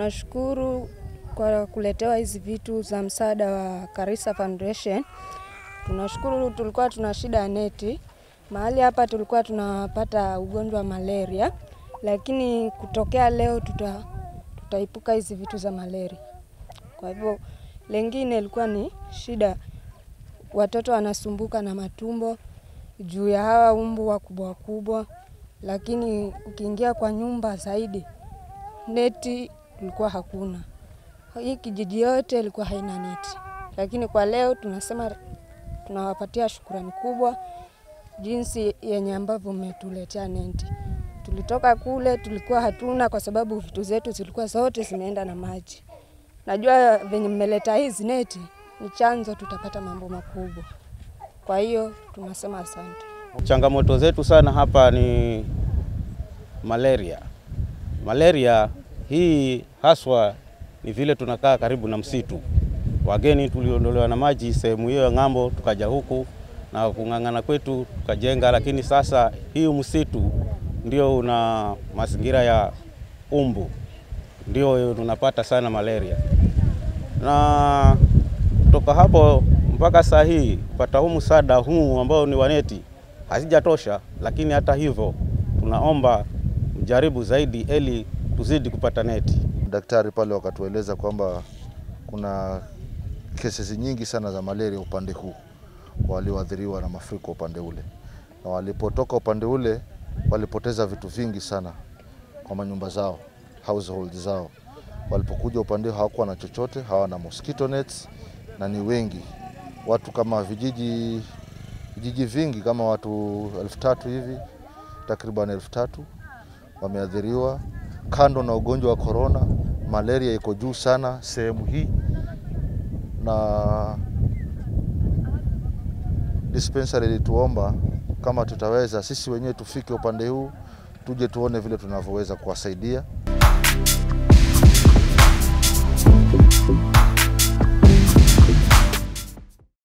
Tunashukuru kwa kuletewa hizi vitu za msaada wa Karisa Foundation. Tunashukuru, tulikuwa tuna shida ya neti mahali hapa, tulikuwa tunapata ugonjwa wa malaria, lakini kutokea leo tuta, tutaipuka hizi vitu za malaria. Kwa hivyo lengine ilikuwa ni shida, watoto wanasumbuka na matumbo juu ya hawa umbu wakubwa wakubwa, lakini ukiingia kwa nyumba zaidi neti ilikuwa hakuna. Hii kijiji yote ilikuwa haina neti, lakini kwa leo tunasema tunawapatia shukurani kubwa jinsi yenye ambavyo mmetuletea neti. Tulitoka kule tulikuwa hatuna, kwa sababu vitu zetu zilikuwa zote zimeenda na maji. Najua venye mmeleta hizi neti ni chanzo, tutapata mambo makubwa. Kwa hiyo tunasema asante. Changamoto zetu sana hapa ni malaria. Malaria hii haswa ni vile tunakaa karibu na msitu. Wageni tuliondolewa na maji sehemu hiyo ya ng'ambo, tukaja huku na kung'ang'ana kwetu tukajenga, lakini sasa hii msitu ndio una mazingira ya umbu, ndio tunapata sana malaria, na kutoka hapo mpaka saa hii kupata huu msaada huu ambao ni waneti hazijatosha, lakini hata hivyo tunaomba mjaribu zaidi ili tuzidi kupata neti. Daktari pale wakatueleza kwamba kuna kesi nyingi sana za malaria upande huu walioathiriwa na mafuriko upande ule, na walipotoka upande ule walipoteza vitu vingi sana kwa manyumba zao, household zao. Walipokuja upande huu hawakuwa na chochote, hawana mosquito nets, na ni wengi watu kama vijiji vijiji vingi kama watu elfu tatu hivi takriban elfu tatu wameathiriwa. Kando na ugonjwa wa korona, malaria iko juu sana sehemu hii, na dispensary ilituomba kama tutaweza sisi wenyewe tufike upande huu tuje tuone vile tunavyoweza kuwasaidia.